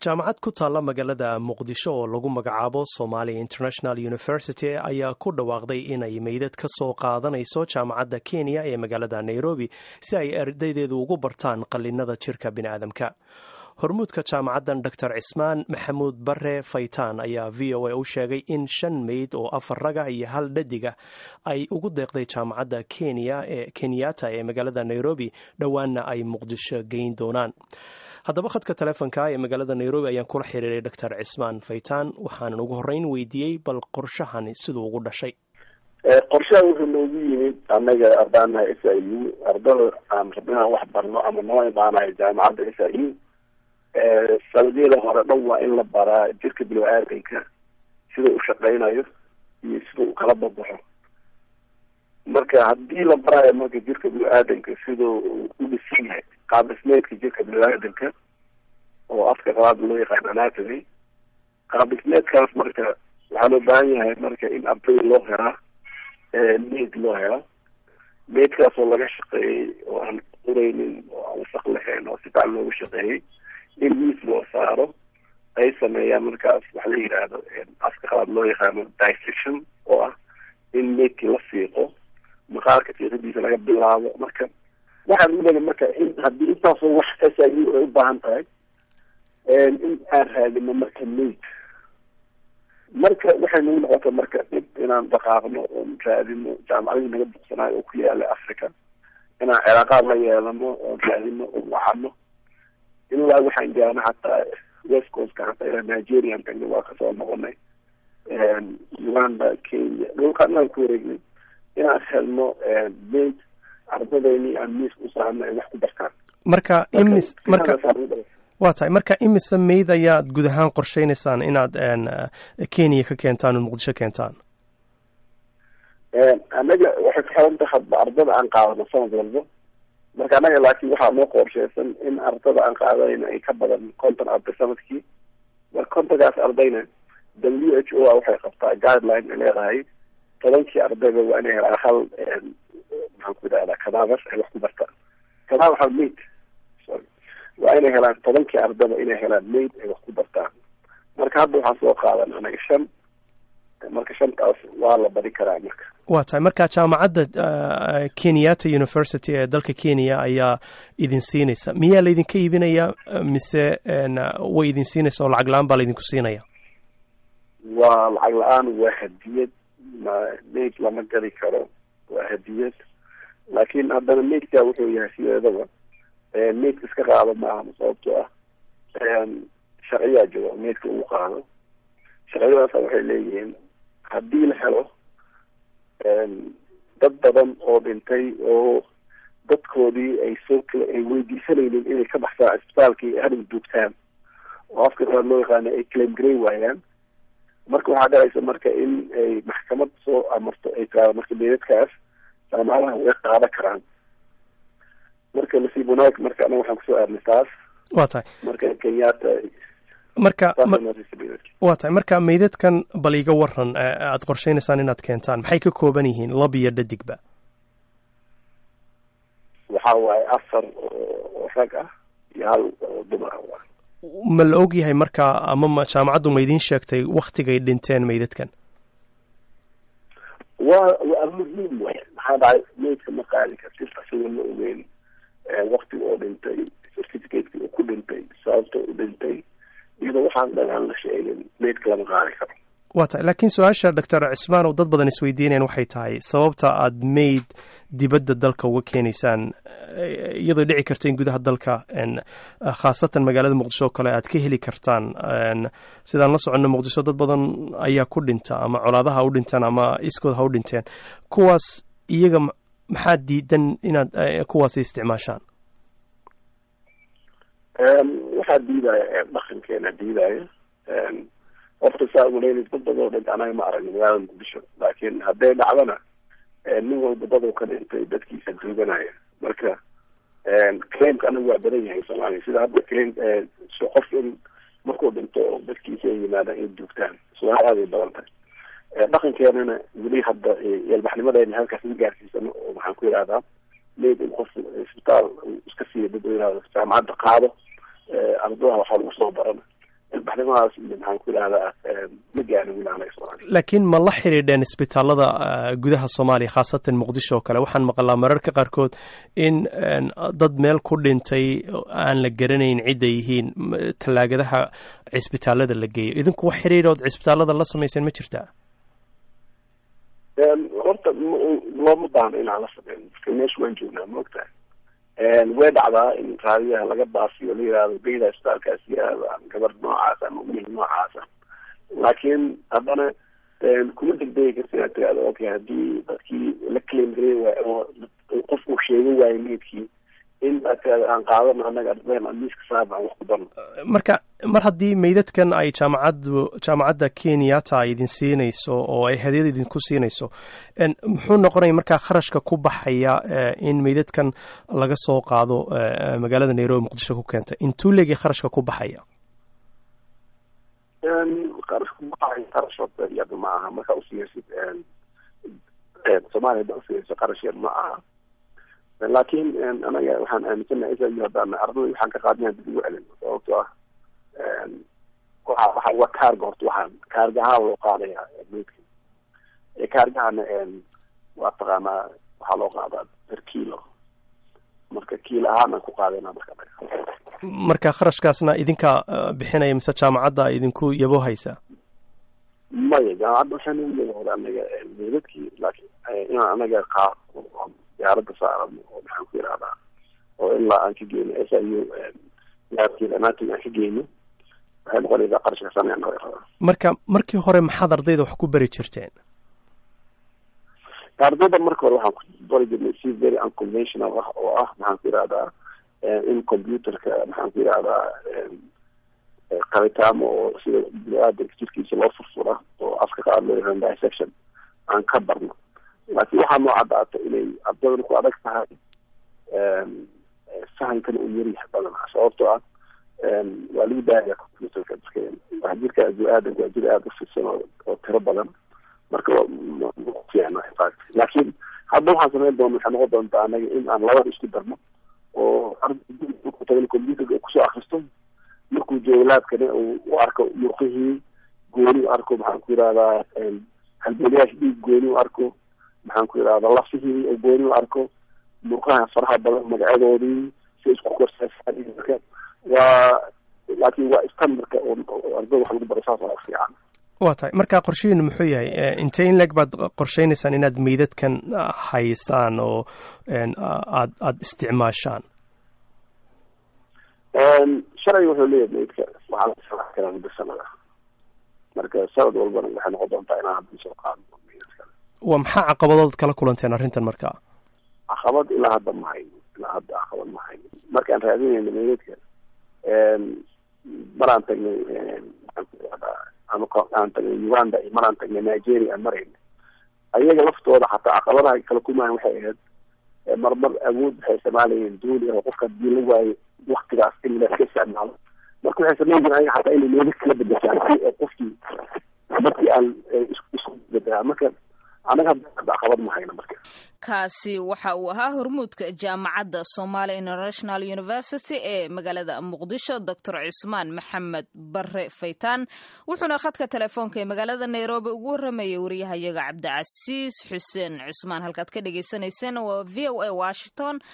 jaamacad ku taalla magaalada muqdisho oo lagu magacaabo somalia international university ayaa ku dhawaaqday inay meydad ka soo qaadanayso jaamacadda kenya ee magaalada nairobi si ay ardaydeedu ugu bartaan qallinada jirka biniaadamka hormuudka jaamacaddan dor cismaan maxamuud bare faytaan ayaa v o a u sheegay in shan meyd oo afar raga iyo hal dhadiga ay ugu deeqday jaamacadda kenya ee kenyatta ee magaalada nairobi dhowaanna ay muqdisho geyn doonaan haddaba khadka telefonka ee magaalada nairobi ayaan kula xiriiray dor cismaan faytaan waxaanan ugu horreyn weydiiyey bal qorshahani siduu ugu dhashay qorshaha wuxuu noogu yimid anaga ardaanaha s i u ardada aan rabno inaan wax barno ama noo imaanayo jaamacadda s i u sanadiyada hore dhan waa in la baraa jirka bilo-aadanka sida u shaqeynayo iyo sida uu kala babaxo marka haddii la baraayo marka jirka bilo-aadanka sida u dhisan yahay qaabdhismeedka jirka bilo-aadanka oo afka qabaad loo yaqaan anatomy qaabdhismeedkaas marka waxaa loo baahan yahay marka in arday loo heraa maid loo helo maidkaas oo laga shaqeeyey oo aan qureynin oo aan wasaq lahayn oo si fican loogu shaqeeyey in miis loo saaro ay sameeyaan markaas waxa la yidhaahdo afka qabaad loo yaqaano dissection oo ah in maidkii la fiiqo maqaarka fiiqadiisa laga bilaabo marka waxaan ulena marka in haddii intaasoo wax s i u ay u baahan tahay in aan raadino marka maid marka waxay nagu noqota marka dhib inaan dhaqaaqno oon raadino jaamacadii naga buqsanayo oo ku yaala africa inaan cilaaqaad la yeelano oon raadino oon wacano ilaa waxaan gaano xataa west coastka hataa ilaa nigerian tagna waa kasoo noqonay uganda kenya dhulkaan aan ku wareegnay inaan helno maid ardadeyni aan miis u saarno ay wax ku bartaan marka imis marka waa tahay marka imise meyd ayaad guud ahaan qorsheynaysaan inaad kenya ka keentaan oo muqdisho keentaan anaga waxay ku xiran tahay hadba ardada aan qaadano sanad walba marka anaga laakiin waxaa noo qorsheysan in ardada aan qaadanayna ay ka badan konton arday sanadkii marka kontonkaas ardayna w h o a waxay qabtaa guideline ay leedahay tobankii ardayba waa inay helaan hal maxaan ku idhahdaa cadaver ay wax ku bartaan cadaver hal maid sorry waa inay helaan tobankii ardaba inay helaan maid ay wax ku bartaan marka hadda waxaan soo qaadan anaga shan marka shantaas waa la bari karaa marka waa tahay marka jaamacadda kenyatta university ee dalka kenya ayaa idin siinaysa miyaa laydinka iibinayaa mise way idin siinaysa oo lacag la-aan baa laydinku siinaya waa lacag la-aan waa hadiyad maid lama gadi karo waa hadiyad laakiin haddana maidka wuxuu yahay sideedaba maidka iska qaado maaha sababtoo ah sharciyaa jiro maidka uu qaado sharciyadaasa waxay leeyihiin haddii la helo dad badan oo dhintay oo dadkoodii ay soo kala ay weydiisanaynin inay ka baxsaan cisbitaalkii hadhow duugtaan oo afka qabaad loo yaqaano ay claim garay waayaan marka waxaa dhacaysa marka in ay maxkamad soo amarto ay tiraado marka meedadkaas jaamacadaha way qaada karaan marka nasiib wanaag marka anaga waxaan kusoo aadnay taas waa tahay marka kenyatta marka waa tahay marka meydadkan bal iga waran aada qorsheynaysaan inaad keentaan maxay ka kooban yihiin lab iyo dhadigba waxa waaye afar oo rag ah iyo hal oo dumar ah ma la og yahay marka ama jaamacaddu ma idiin sheegtay waktigay dhinteen meydadkan waa waa muhiim way maxaa dhacay meydka ma qaadi kartid asagoo la ogeyn waktiga oo dhintay certificateki oo ku dhintay sababta u dhintay iyadoo waxaan dhan aan la sheegin meydka lama qaadi karo waa tahay laakiin su-aasha doctor cismaan oo dad badan isweydiinayan waxay tahay sababta aada mayd dibadda dalka uga keenaysaan iyadoo dhici karta in gudaha dalka khaasatan magaalada muqdisho oo kale aad ka heli kartaan sidaan la soconno muqdisho dad badan ayaa ku dhinta ama colaadaha ha u dhintaan ama iskood ha u dhinteen kuwaas iyaga maxaa diidan inaad kuwaasi isticmaashaan waxaa diidaya dhaqankeena diidaya horta saa uleynay dad badoo dhinta anaga ma aragno magaalada muqdisho laakiin hadday dhacdana nin walba dadoo ka dhintay dadkiisa duuganaya marka claimka anaga waa badan yahay soomaaliya sida hadda claim qof in markuu dhinto oo dadkiisa ay yimaadaan ay duugtaan su-aal aaday badan tahay dhaqankeenana weli hadda yalbaxnimadeena halkaas ma gaarsiisano oo maxaan ku yidhahdaa mayd in qof isbitaal iska siiya dad yihahdo jaamacadda qaado ardadaha waxaa lagu soo barana arrimahaas iyo maxaan ku idhahdaa ma gaarin wilaanay soomaaliya laakiin ma la xidhiidheen isbitaalada gudaha soomaaliya khaasatan muqdisho oo kale waxaan maqlaa mararka qaarkood in dad meel ku dhintay aan la garanayn cidda yihiin tallaagadaha cisbitaalada la geeyo idinku wax xidhiidhood cisbitaalada la samayseen ma jirtaa horta looma baahno inaan la sameyn marka meesha waan joognaa ma ogtahay way dhacdaa in raadiyaha laga baasiyo la yihahdo geyda isbitaalkaas yihahdo ama gabar noocaas ama wiil noocaasa laakiin haddana kuma degdegi karta inaad tirahdo okay haddii dadkii la claim garay waayo oo qofku sheegan waayo meydkii in aad tirahdo aan qaadano annaga ardeen aan miiska saaba aan wax ku darno marka mar haddii meydadkan ay jaamacaddu jaamacadda kenyata ay idin siinayso oo ay hadiyad idinku siinayso muxuu noqonaya markaa kharashka ku baxaya in meydadkan laga soo qaado magaalada nairobi muqdisho ku keenta intuu leegi kharashka ku baxaya qarashka ku baxaya qarash horta iyada ma aha markaa usiiyeysid soomaaliya hadda usiiyeyso qarash yar ma aha laakiin anaga waxaan aaminsanahay isayo haddaan ardada waxaan ka qaadina dib ugu celin sababto ah waxa waxa waa kaarga horta waxaan kaargahaa loo qaadaya meydka kaargahana waa taqaanaa waxaa loo qaadaa per kilo marka kiilo ahaan aan ku qaadayna marka marka kharashkaasna idinkaa bixinaya mise jaamacadda idinku yabo haysaa maya jaamacadda waxaan u yabahooda anaga meydadkii laakiin inaan anaga qaado diyaaradda saarano oo maxaan ku yihahdaa oo ilaa aan ka geyno s i u laabkeeda anaatig aan ka geyno waxay noqonaysaa qarashka sanaya naga rabaa marka markii hore maxaad ardayda wax ku bari jirteen ardayda marka hore waxaan ku bari jirnay si very unconventional ah oo ah maxaan ku yihahdaa in computerka maxaan ku yihahdaa qabitaamo oo sida bini-aadanka jirkiisa loo furfura oo afka qaad loo yihahdo dissection aan ka barno laakiin waxaa noo caddaata inay ardadana ku adag tahay fahamkana uu yaryahay badanaa sababtoo ah waa lagu daaya computerka marka waa jirka bini-aadanka waa jir aada u fidsan oo tiro badan marka fiicna fact laakiin hadda waxaan samayn doona waxay noqon doontaa anaga in aan labada isku darno oo arday computerka kusoo akristo markuu joogo laabkana uu u arko murqihii gooni u arko maxaan ku yihahdaa halboliyaasha dhiig gooni u arko maxaan ku yidhahda lafihii oo gooni u arko murqaha faraha badan magacadoodii si isku korsaasaan marka waa laakiin waa standardka oo ardada wax lagu baro saas aa fiican waa tahay marka qorshihiinu muxuu yahay intee in leg baad qorsheynaysaan inaad meydadkan haysaan oo aad aada isticmaashaan sharciga wuxuu leeyahay meydka waxaa la samax karaa muddo sanada marka sanad walbana waxay noqon doontaa inaan hadda soo qaadno meydadka waa maxaa caqabadood kala kulanteen arrintan markaa caqabad ilaa hadda ma hayno ilaa hadda caqabad ma hayno markaan raadinayno meydadka maraan tagnay ama aan tagnay uganda iyo maraan tagnay nigeria aan marayna ayaga laftooda xataa caqabadaha kala kumahan waxay ahayd marmar awood waxay isticmaalayeen duuli oo qofka hadii la waayo waktigaas in laska isticmaalo marka waxay samayn jireen ayaga xataa inay meedad kala bedeshaan si qofkii markii aan isku bedelaa marka anaga hadda caqabad ma hayno marka kaasi waxa uu ahaa hormuudka jaamacadda somalia international university ee magaalada muqdisho doctor cusmaan maxamed bare faytaan wuxuuna khadka telefoonka ee magaalada nairobi ugu waramayay wariyahayaga cabdicasiis xuseen cusmaan halkaad ka dhagaysanayseen waa v o a washington